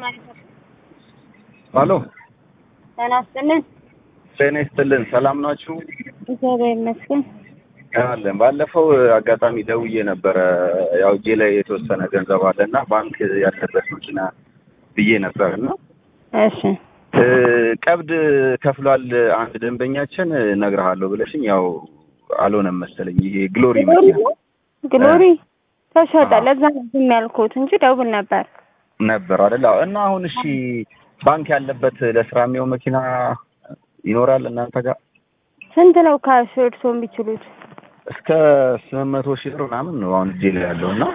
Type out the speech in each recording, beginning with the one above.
ሄሎ ጤና ይስጥልን። ጤና ይስጥልን። ሰላም ናችሁ? እግዚአብሔር ይመስገን። አለን። ባለፈው አጋጣሚ ደውዬ ነበረ። ያው እጄ ላይ የተወሰነ ገንዘብ አለ እና ባንክ ያለበት መኪና ብዬ ነበር እና እሺ እ ቀብድ ከፍሏል አንድ ደንበኛችን እነግርሃለሁ ብለሽኝ ያው አልሆነም መሰለኝ። ይሄ ግሎሪ ግሎሪ መኪና ነው? ግሎሪ ተሸጠ። አዎ። ለዛ ነው ዝም ያልኩት እንጂ ደውል ነበር። ነበር አይደል? አዎ። እና አሁን እሺ ባንክ ያለበት ለስራ የሚሆን መኪና ይኖራል እናንተ ጋር? ስንት ነው ካሽ እርስዎ የሚችሉት? እስከ ስምንት መቶ ሺህ ብር ምናምን ነው አሁን እጄ ላይ ያለው እና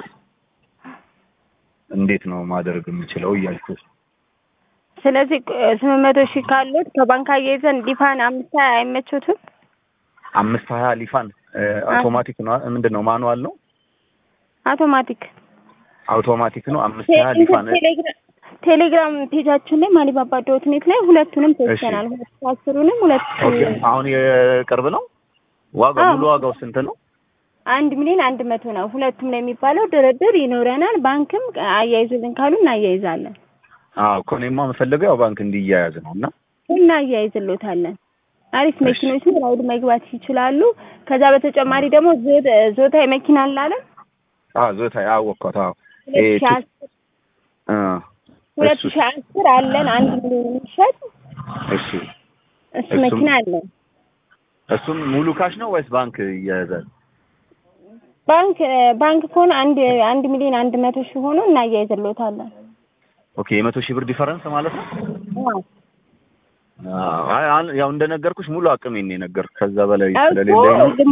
እንዴት ነው ማድረግ የምችለው እያልኩ ስለዚህ ስምንት መቶ ሺህ ካሉት ከባንክ አያይዘን ዲፋን አምስት ሀያ አይመቹትም? አምስት ሀያ ሊፋን እ አውቶማቲክ ነው ምንድን ነው ማኑዋል ነው አውቶማቲክ አውቶማቲክ ነው አምስት ሀያ ሊፋን ቴሌግራም ቴሌግራም ፔጃችን ላይ ማሊባባ ዶት ኔት ላይ ሁለቱንም ፖስተናል። ሁለት አስሩንም ሁለት ኦኬ አሁን የቅርብ ነው ዋጋው አዎ። ሙሉ ዋጋው ስንት ነው አንድ ሚሊዮን አንድ መቶ ነው። ሁለቱም ነው የሚባለው። ድርድር ይኖረናል። ባንክም አያይዙልን ካሉ እናያይዛለን አዎ እኮ እኔማ የምፈልገው ያው ባንክ እንዲያያዝ ነው እና እናያይዝሎታለን። አሪፍ እሺ። መኪኖች ነው። ራይድ መግባት ይችላሉ። ከዛ በተጨማሪ ደግሞ ዞ- ዞታ መኪና አለ አዎ ዞታ አወቅኳት አዎ ሁለት ይሄ ሺህ ቱ- አስር እ ሁለት እሱስ? ሺህ አስር አለን አንድ ሚሊዮን የሚሸጥ እሺ እሱ እሱም- መኪና አለን። እሱም ሙሉ ካሽ ነው ወይስ ባንክ ይያያዛል ባንክ ባንክ ከሆነ አንድ አንድ ሚሊዮን አንድ መቶ ሺህ ሆኖ እናያይዝሎታለን። ኦኬ የመቶ ሺህ ብር ዲፈረንስ ማለት ነው አዎ። አዎ አይ አሁን ያው እንደነገርኩሽ ሙሉ አቅሜን ነው የነገርኩሽ ከዛ በላይ እኮ ስለሌለኝ ነው